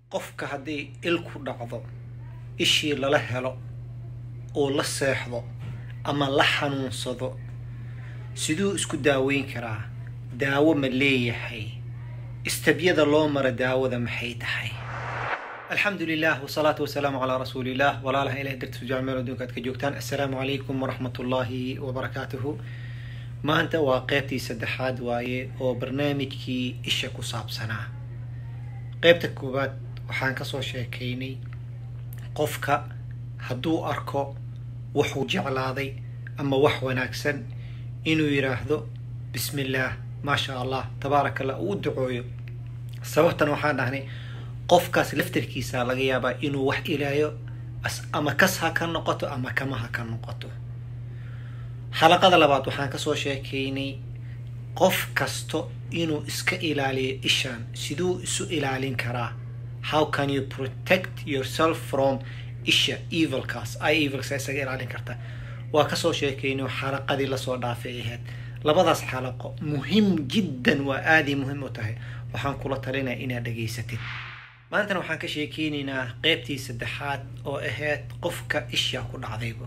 qofka hadday il ku dhacdo ishii lala helo oo la seexdo ama la xanuunsado siduu isku daaweyn karaa daawo ma leeyahay istabyada loo mara daawada maxay tahay alxamdu lilah wsalaatu wasalaamu calaa rasuuliillah walaalaha ilahay dartiisu jacmeel adduunka aad ka joogtaan assalaamu calaykum waraxmat ullaahi wabarakaatuhu maanta waa qeybtii saddexaad waaye oo barnaamijkii isha ku saabsanaa qeybta koowaad waxaan kasoo sheekaynay qofka hadduu arko wuxuu jeclaaday ama wax wanaagsan inuu yidhaahdo bismi illaah maasha allah tabaaraka allah uu ducooyo sababtan waxaan dhahnay qofkaas laftarkiisa laga yaabaa inuu wax ilaayo ama kas ha ka noqoto ama kama ha ka noqoto xalaqada labaad waxaan kasoo sheekaynay qof kasto inuu iska ilaaliyo ishaan siduu isu ilaalin karaa how can you protect yourself from isha evilkaas i evilka isaga ilaalin karta waa kasoo sheekaynay xalaqadii lasoo dhaafay ahayd labadaas xalaqo muhim jiddan waa aaday muhiim u tahay waxaan kula talinaya inaad dhageysatid maantana waxaan ka sheekeynaynaa qeybtii saddexaad oo ahayd qofka ishaa ku dhacdayba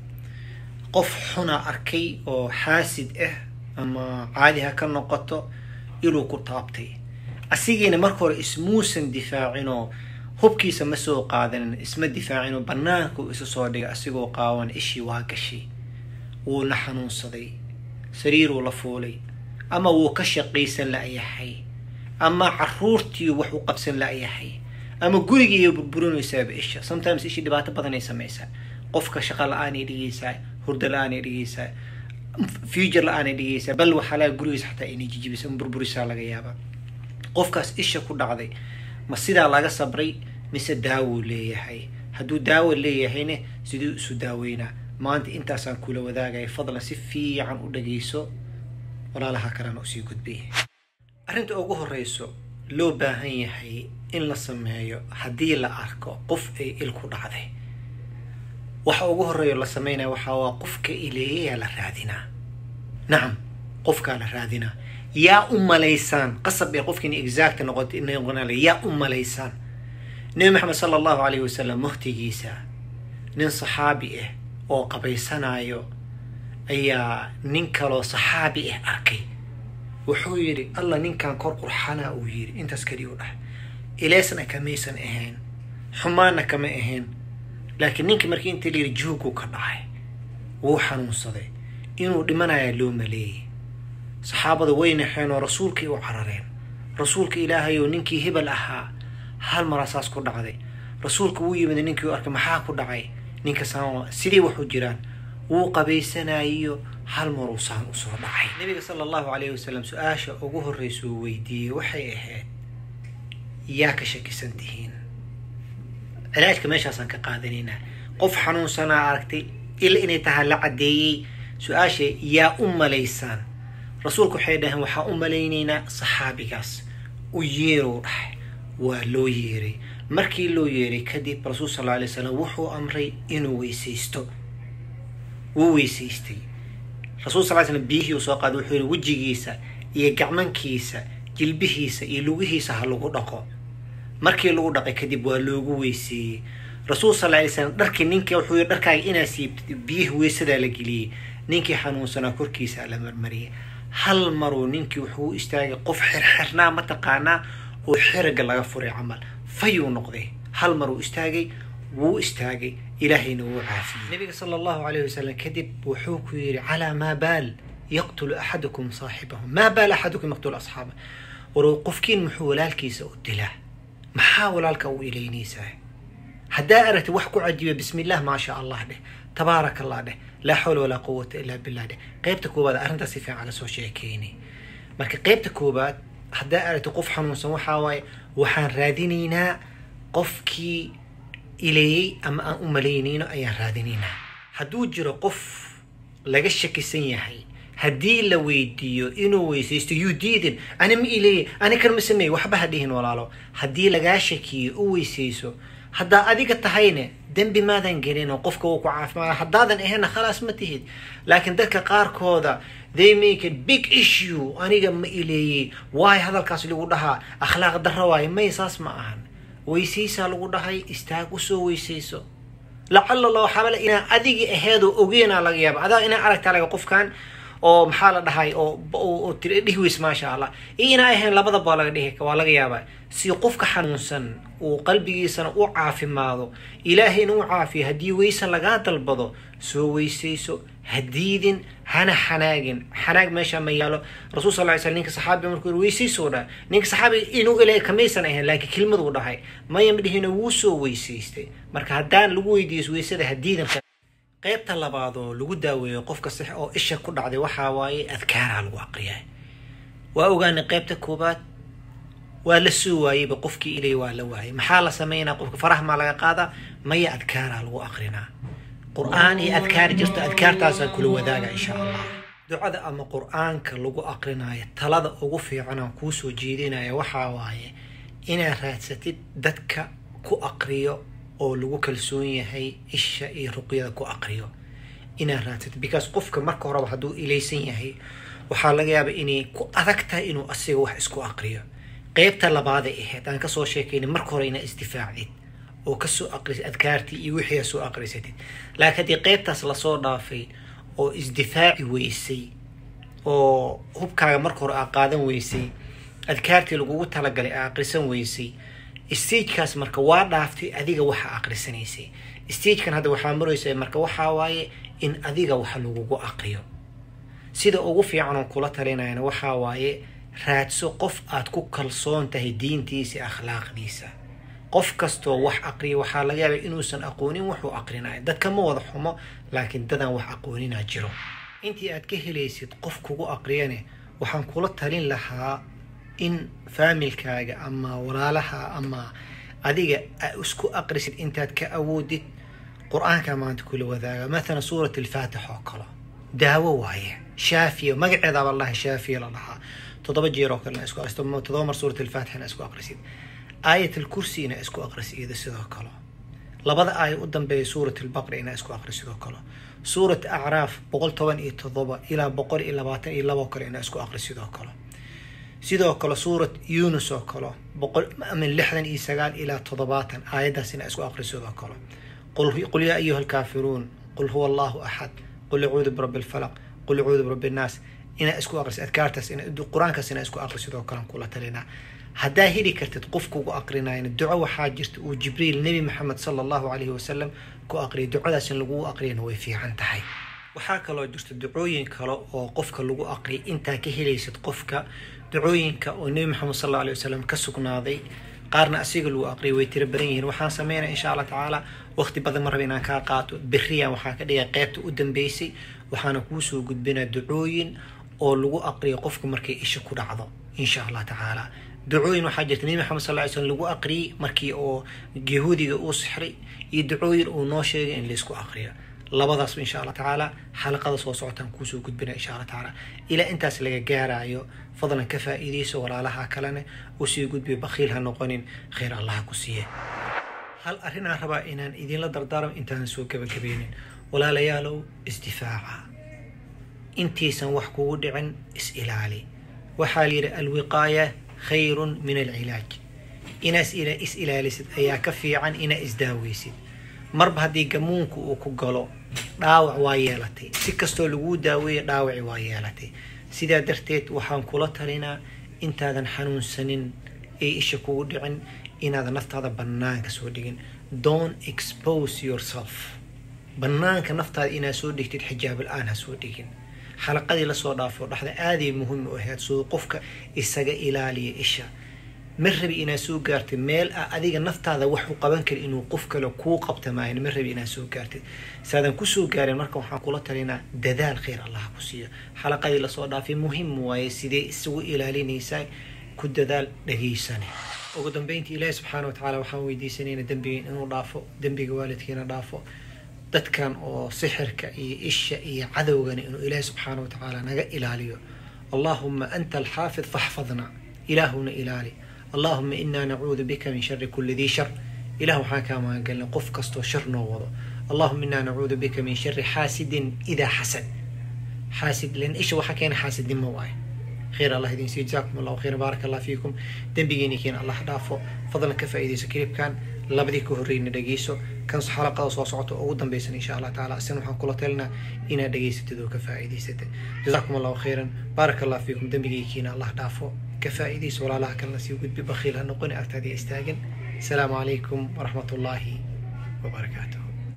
qof xuna arkay oo xaasid ah ama caadi ha ka noqoto inuu ku taabtay asigiina marka hore ismuusan difaacinoo hubkiisa ma soo qaadanin isma difaacinoo banaanku isu soo dhigay asigoo qaawan ishii waa gashay wuuna xanuunsaday sariiruu la fuulay ama wuu ka shaqaysan la-yahay ama caruurtii wax u qabsan la-yahay ama gurigiiyo burburinaysaaba isha sometimes ishii dhibaato badanay samaysaa qofka shaqa la-aanay dhigaysaa hurdo la-aanay dhigaysaa future la-aanay dhigaysaa bal waxaa laga gurigiisa xataa inay jijibisa burburisaa laga yaabaa qofkaas isha ku dhacday ma sidaa laga sabray mise daawuu leeyahay hadduu daawo leeyahayna siduu isu daaweynaa maanta intaasaan kula wadaagaya fadlan si fiican u dhagayso walaalaha kalena usii gudbay arrinta ugu horeyso loo baahan yahay in la sameeyo haddii la arko qof ay il ku dhacday waxa ugu horeeyo la sameynaya waxaa waa qofka ileeyayaa la raadinaa nacam qofkaa la raadinaa yaa u malaysaan qasab ee qofkiina exact noqota noqonale yaa u malaysaan nebi maxamed sala allahu calayhi wasalam waqtigiisa nin saxaabi ah oo qabaysanayo ayaa nin kaloo saxaabi ah arkay wuxuu yidhi alla ninkan kor qurxanaa uu yidhi intaas keliya u dhah ileesna kamaysan ahayn xumaanna kama ahayn laakiin ninkii markii inta layidhi jooguu ka dhacay wuu xanuunsaday inuu dhimanayaa loo maleeyay saxaabada way naxeen oo rasuulkay u carareen rasuulka ilaahay oo ninkii hebel ahaa hal maraa saas ku dhacday rasuulka wuu yimid ninkii u arkay maxaa ku dhacay ninka saan sidii waxu jiraan wuu qabaysanayo hal maruu saan usoo dhacay nabiga sala allahu calayhi wasalam su-aasha ugu horreysuu weydiiyey waxay ahayd yaa ka shakisan tihiin cilaajka meeshaasaan ka qaadanaynaa qof xanuunsanaa aragtay ila inay tahay la caddeeyey su-aasha yaa u malaysaan rasuulku waxay dhaheen waxaa u malaynaynaa saxaabigaas u yeerow dhahay waa loo yeeray markii loo yeeray kadib rasuul sal alay slam wuxuu amray inuu weysaysto wuu weysaystay rasuul sal slam biyihii uu soo qaaday wuxuu yihi wejigiisa iyo gacmankiisa jilbihiisa iyo lugihiisa ha lagu dhaqo markii lagu dhaqay kadib waa loogu weyseeyey rasuul sal alay slam dharkii ninkii wuxuu yihi dharkaaga inaa siibtid biyihii weysadaa la geliyey ninkii xanuunsanaa korkiisa la marmariyay hal maruu ninkii wuxuu u istaagay qof xirxirnaa mataqaanaa oo xiriga laga furay camal fayuu noqday hal maruu istaagay wuu istaagay ilaahayna wuu caafiyey nabiga sala allahu calayh wasalam kadib wuxuu ku yidhi calaa maa baal yaqtulu axadukum saaxibahu maa baal axadukum yaqtulu asxaaba war qofkiin muxuu walaalkiisa u dilaa maxaa walaalka u ilaynaysaa haddaa aragtid wax ku cajiba bismi illah maasha allah dheh tabaaraka allah dheh laa xawla walaa quwata illaa billah dheh qeybta koowaad arrintaas si fiican lasoo sheekeynay marka qeybta koowaad haddaa aragtid qof xanuunsan waxaa waaye waxaan raadinaynaa qofkii ileeyey ama aan u malaynayno ayaan raadinaynaa hadduu jiro qof laga shakisan yahay haddii la weydiiyo inuu weysaysto yuu diidin ani ma ileeyey ani kan ma sameeye waxba ha dhihin walaalo haddii lagaa shakiyo u weysayso haddaa adiga tahayne dembi maadan gelin oo qofka wuu ku caafimaada haddaadan ahayna khalaas ma tihid laakiin dadka qaarkooda they make a big issue aniga ma ileeyey waayo hadalkaas lagu dhahaa akhlaaq darro waayo may saas ma ahan weysaysaa lagu dhahay istaag usoo weysayso lacala la waxaaba le inaa adigii aheedoo ogeena laga yaaba adaa inaa aragtaa laga qofkan oo maxaa la dhahay oo dhihi weys maasha allah iyo inaa ahayn labadaba laga dhihi waa laga yaabaa si qofka xanuunsan uu qalbigiisana u caafimaado ilaahayna u caafiyo haddii weysan lagaa dalbado soo weysayso hadiidin hana xanaagin xanaag meesha ma yaalo rasul sal ly sl ninka saxaabiga markuu yiri weysaysoo dhaha ninka saxaabiga inuu ilaahay kamaysan ahayn laakiin kelmaduu dhahay maya ma dhihina wuu soo weysaystay marka haddaan lagu weydiiyo weysada hadiidin qaybta labaad oo lagu daaweeyo qofka six oo isha ku dhacday waxaa waaye adkaaraa lagu aqriyaa waa ogaanay qaybta koobaad waa la soo waayeyba qofkii ilay waa la waayay maxaa la sameynaa qofka faraha maa laga qaadaa maya adkaaraa lagu aqrinaa qur-aan iyo adkaar jirto adkaartaasaan kula wadaaga insha allah ducada ama qur-aanka lagu aqrinaayo talada ugu fiican aan kuusoo jeedinaya waxaa waaye inaad raadsatid dadka ku aqriyo oo lagu kalsoon yahay isha iyo ruqyada ku aqriyo inaad raadsatid because qofka marka horeba hadduu ilaysan yahay waxaa laga yaaba inay ku adag tahay inuu asiga wax isku aqriyo qeybta labaaday ahayd aan kasoo sheekaynay marka hore inaa isdifaacdid oo kasoo aqrisid adkaartii iyo wixii soo aqrisatid laakiin haddii qeybtaas lasoo dhaafay oo isdifaaci weysay oo hubkaaga marka hore aa qaadan weysay adkaartii lagugu talagalay aa aqrisan weysay stagekaas marka waa dhaaftay adiga waxa aqrisanaysay stagekan hadda waxaa maraysa marka waxaa waaye in adiga wax lagugu aqriyo sida ugu fiican oo kula talinayana waxaa waaye raadso qof aad ku kalsoon tahay diintiisa akhlaaqdiisa qof kastoo wax aqriya waxaa laga yaabay inuusan aqoonin wuxuu aqrinayo dadka ma wada xumo laakiin dadaan wax aqooninaa jiro intii aad ka helaysid qof kugu aqriyane waxaan kula talin lahaa in faamilkaaga ama walaalaha ama adiga isku aqrisid intaad ka awoodid qur-aanka maanta kula wadaaga mathalan suurat alfaatix oo kale daawo waaye shaafiya magaceedaaba laha shaafiya la dhahaa toddoba jeer oo kale isku aqrisid toddoba mar suurat alfaatixna isku aqrisid aayat alkursi ina isku aqrisid iyada sidoo kale labada aaya u dambeeya suurat albaqra ina isku aqri sidoo kale suurat acraaf boqol toban iyo toddoba ilaa boqol iyo labaatan iyo labo kale ina isku aqri sidoo kale sidoo kale suurat yunus oo kale boqol ama lixdan iyo sagaal ilaa toddobaatan aayaddaas ina isku aqri sidoo kale qul yaa ayuha alkaafiruun qul huwa allahu axad qul acuudu birabbi alfalaq qul acuudu birabbi annaas inaa isku aqrisid adkaartaas qur-aankaas inaa isku aqri sidoo kale kula talinaa haddaa heli kartid qof kugu aqrinayna duco waxaa jirta uu jibriil nebi maxamed sala allahu calayhi wasalam ku aqriyay ducadaas in lagu aqriyana way fiican tahay waxaa kaloo jirta ducooyin kale oo qofka lagu aqriyay intaa ka helaysid qofka ducooyinka oo nebi maxamed sal alla alay wasalam ka sugnaaday qaarna asiga lagu aqriyay way tiro badan yihiin waxaan sameynaya insha allah tacaala waqti badan ma raba inaan kaa qaato beriyan waxaa ka dhigay qeybta u dambeysay waxaana kuusoo gudbinaa ducooyin oo lagu aqriyo qofka markay isha ku dhacdo insha allah tacaala ducooyin waxaa jirta nebi maxamed sal ly slm lagu aqriyey markii oo yahuudiga uu sixray iyo ducooyin uu noo sheegay in laysku aqriyo labadaasba insha allah tacaala xalaqada soo socotaan kuusoo gudbina insha allah tacaala ilaa intaas laga gaarayo fadlan ka faa'iidayso walaalaha kalena usii gudbiyo bakhiil ha noqonin khayr allaha ku siiye hal arrinaan rabaa inaan idinla dardaarmo intaanan soo gabagabeynin walaalayaalow isdifaaca intiisan wax kugu dhicin is-ilaali waxaa la yidhi alwiqaaya khayrun min alcilaaj inaas is ilaalisid ayaa ka fiican inaa isdaaweysid marba haddii gamuunku uu ku galo dhaawac waa yeelatay si kastoo laguu daaweeya dhaawaci waa yeelatay sidaa darteed waxaan kula talinaa intaadan xanuunsanin ee isha kugu dhicin inaadan naftaada bannaanka soo dhigin don't expose yourself bannaanka naftaada inaad soo dhigtid xijaab la-aan ha soo dhigin xalaqadii lasoo dhaafo dhexda aaday muhiim u ahayd soo qofka isaga ilaaliya isha ma rabi inaad soo gaartid meel ah adiga naftaada wax u qaban kari inuu qof kale kuu qabta maayan ma rabi inaad soo gaartid saadan kusoo gaarin marka waxaan kula talinaa dadaal khayr allah ku siiyo xalaqadii lasoo dhaafay muhiim waaye sidee isugu ilaalinaysaa ku dadaal dhageysane ugu dambeyntii ilaahi subxaana wa tacaala waxaan weydiisanayna dembigeen inuu dhaafo dembiga waalidkiina dhaafo dadkan oo sixirka iyo isha iyo cadowgana inuu ilaahi subxaana wa tacaala naga ilaaliyo allahuma anta alxaafid faxfadna ilaahuna ilaali allahuma inaa nacuudu bika min shari kuli dii shar ilah waxaan kaa magangelnay qof kastoo shar noo wado allahuma inaa nacuudu bika min shari xaasidin idaa xasad xaasid lan isha waxaa keena xaasidnimo waaye khayr allah idin siiyo jazaakum allahu khayran baaraka allah fiikum dembigeeni keena allah dhaafo fadlan ka faa'iidayso kilibkan labadii ka horreyna dhegeyso kan xalaqada soo socota oo ugu dambeysan insha allah tacaala isna waxaan kula talinaa inaad dhegeysatid oo ka faa'iidaysatid jazaakum allahu khayran baaraka allah fiikum dembigeykiina allah dhaafo ka faa'iidayso walaalaha kalena sii gudbi bakhiil ha noqoni agtaadii istaagan asalaamu calaykum waraxmat ullaahi wabarakaatuh